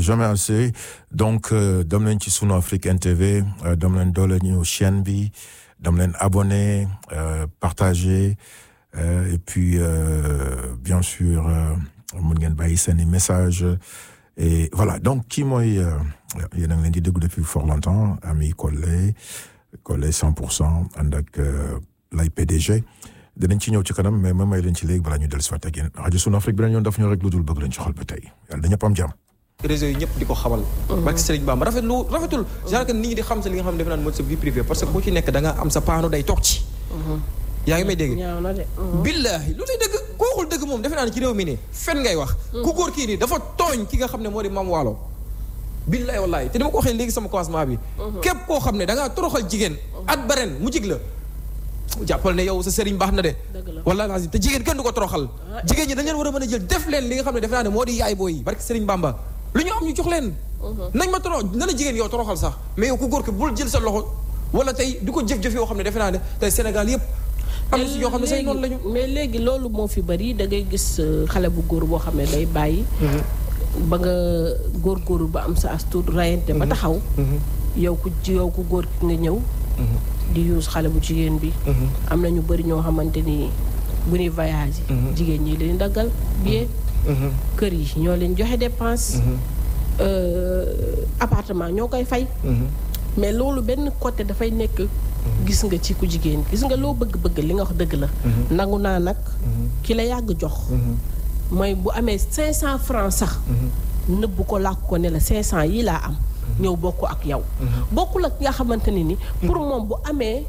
jamais assez donc dem leen ci sunu Afrique NTV dem leen doole ñu chaîne bi dem leen abonné partager et puis bien sûr mun ngeen bàyyi seeni message et voilà donc kii mooy yéen a ngi leen di déglu depuis fort longtemps ami Collé Collé 100 pour cent ànd ak lay PDG dinañ ci ñëw ci kanam mais ma may leen ci léegi balaa ñu dellu si waat ak yéen rajo Sunu Afrique beneen yoon daf ñu rek lu dul bëgg leen ci xol ba tey yàlla dañu am jàmm. réseau yi ñëpp di ko xamal. barke Serigne Bamba rafetlu rafetul. genre que nit ñi di xam sa li nga xam ne defe naa mooy sa vie privée parce que ku ci nekk da nga am sa paano day toog ci. yaa ngi may dégg. ñaaw na de. billaahi lu lay dëgg ku waxul dëgg moom defe naa ne ci réew mi nii fen ngay wax. ku góor kii nii dafa tooñ ki nga xam ne moo di Mam Waalo. billaahi wallaahi te dama ko waxee léegi sama commencement bi. képp koo xam ne da ngaa toroxal jigéen. at ba ren mu jig la. jàppal ne yow sa sëriñ baax na de. wallaahi lazim te jigéen kenn du ko toroxal. jigéen ñi dañ leen war a mën a jël def leen li nga xam ne defe naa ne moo di yaay booy barke Sëriñ Bamba lu ñu am ñu jox leen. nañ ma toro na la jigéen yow toroxal sax mais yow ku góor ki bul jël sa loxo wala tey di ko jëf-jëf yoo xam ne defe naa ne tey Sénégal yëpp. am na si yoo xam ne say noonu lañu. mais léegi loolu moo fi bari da ngay gis xale bu góor boo xam ne day bàyyi. ba nga góorgóorlu ba am sa as tuut rayante ba taxaw. yow ku yow ku góor ki nga ñëw. di yuus xale bu jigéen bi. am na ñu bari ñoo xamante ni bu ñuy voyage. jigéen ñi leen daggal billet. kër yi ñoo leen joxe dépense. appartement ñoo koy fay. mais loolu benn côté dafay nekk. gis nga ci ku jigéen gis nga loo bëgg-bëgg li nga wax dëgg la. nangu naa nag. ki la yàgg jox. mooy bu amee 500 francs sax. nëbb ko làkk ko ne la 500 yi laa am. ñëw bokk ak yow. bokkul ak nga xamante ne ni. pour moom bu amee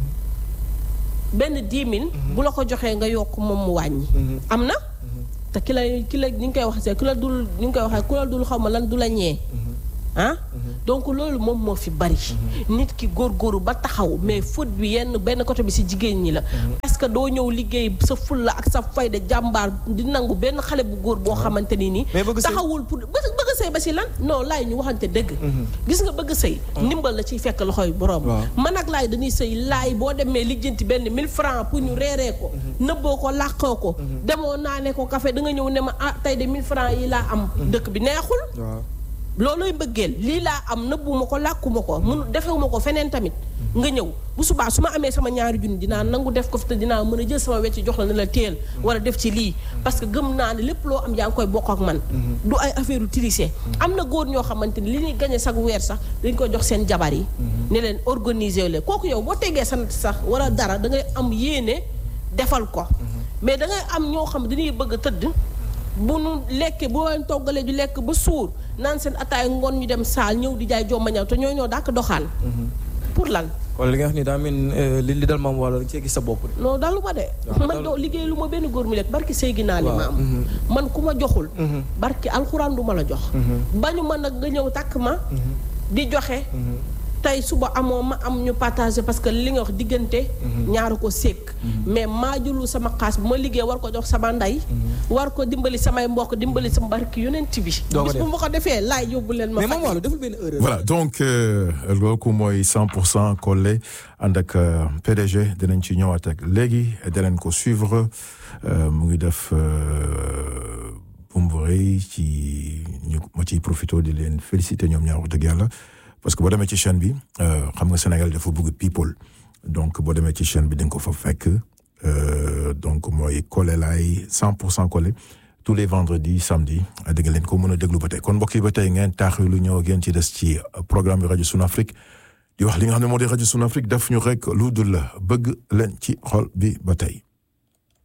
benn 10 000. bu la ko joxee nga yokk moom mu wàññi. am na. te ki la ki la ni nga koy waxee ki la dul ni nga koy waxee ku la dul xaw ma lan du la ñee. ah donc loolu moom moo fi bari. nit ki góorgóoru ba taxaw mais faute bi yenn benn côté bi ci jigéen ñi la. parce que doo ñëw liggéey sa fulla ak sa fayda jàmbaar di nangu benn xale bu góor boo xamante ni nii. taxawul pour bëgg sëy ba ci lan non laay ñu waxante dëgg. gis nga bëgg sëy ndimbal la ciy fekk loxoy borom. man ak laay dañuy sëy laay boo demee lijjanti benn 1000 francs pour ñu reeree ko. nëbboo ko làqoo ko. demoo naa ne ko café da nga ñëw ne ma ah tey de 1000 francs yi laa am. dëkk bi neexul. loolooy mbëggeel lii laa am nëbbuma ko làkkuma ko mun defewuma ko feneen tamit nga ñëw bu subaa su ma amee sama ñaari junni dinaa nangu def ko fi te dinaa mën a jël sama wecc jox la ne la teel wala def ci lii parce que gëm naa ne lépp loo am yaa ngi koy bokk ak man du ay affaire u tricher am na góor ñoo xamante ni li ñuy gañe sax weer sax dañ koy jox seen jabar yi ne leen organiser leen kooku yow boo tegee sant sax wala dara da ngay am yéene defal ko mais da ngay am ñoo xam dañuy bëgg a tëdd bu nu lekkee boo leen toggalee di lekk ba suur naan seen ataay ngoon ñu dem saal ñëw di jaay jomba ñaw te ñoo ñoo daak doxaan pour lan wala li nga wax ni daa mel li li dal maam wala da cee gis sa bopp de non dalu ma de man doo liggéey lu ma benn góor mu lekk barki sëy gi naa li ma am man ku ma joxul barki alxuraan du ma la jox bañu ma nag nga ñëw takk ma di joxe tey suba amoo ma am ñu partagé parce que li nga wax diggante ñaaru ko sékk mais maa julu sama xaas bu ma liggéey war ko jox sama ndey war ko dimbali samay mbokk dimbali sama barki yonent bi bis bu ma ko defee laay yóbbu leen ma mais moom wàllu deful benn erreur voilà donc loolu mooy 100 pour cent Collé ànd ak PDG dinañ ci ñëwaat ak léegi danañ ko suivre mu ngi def bumburey ci ñu ma ciy profité di leen féliciter ñoom ñaar wax dëgg yàlla parce que boo demee ci chaîne bi xam nga Sénégal dafa bëgg people donc boo demee ci chaîne bi da nga ko fa fekk donc mooy Collé laay 100 pour cent Collé tous les vendredis samedi da nga leen ko mën a déglu ba tey kon mbokk yi ba tey ngeen taaxi lu ñëw ngeen ci des ci programme bi rajo Sunu Afrique di wax li nga xam ne moo di rajo Sunu Afrique daf ñu rek lu dul bëgg leen ci xol bi ba tey.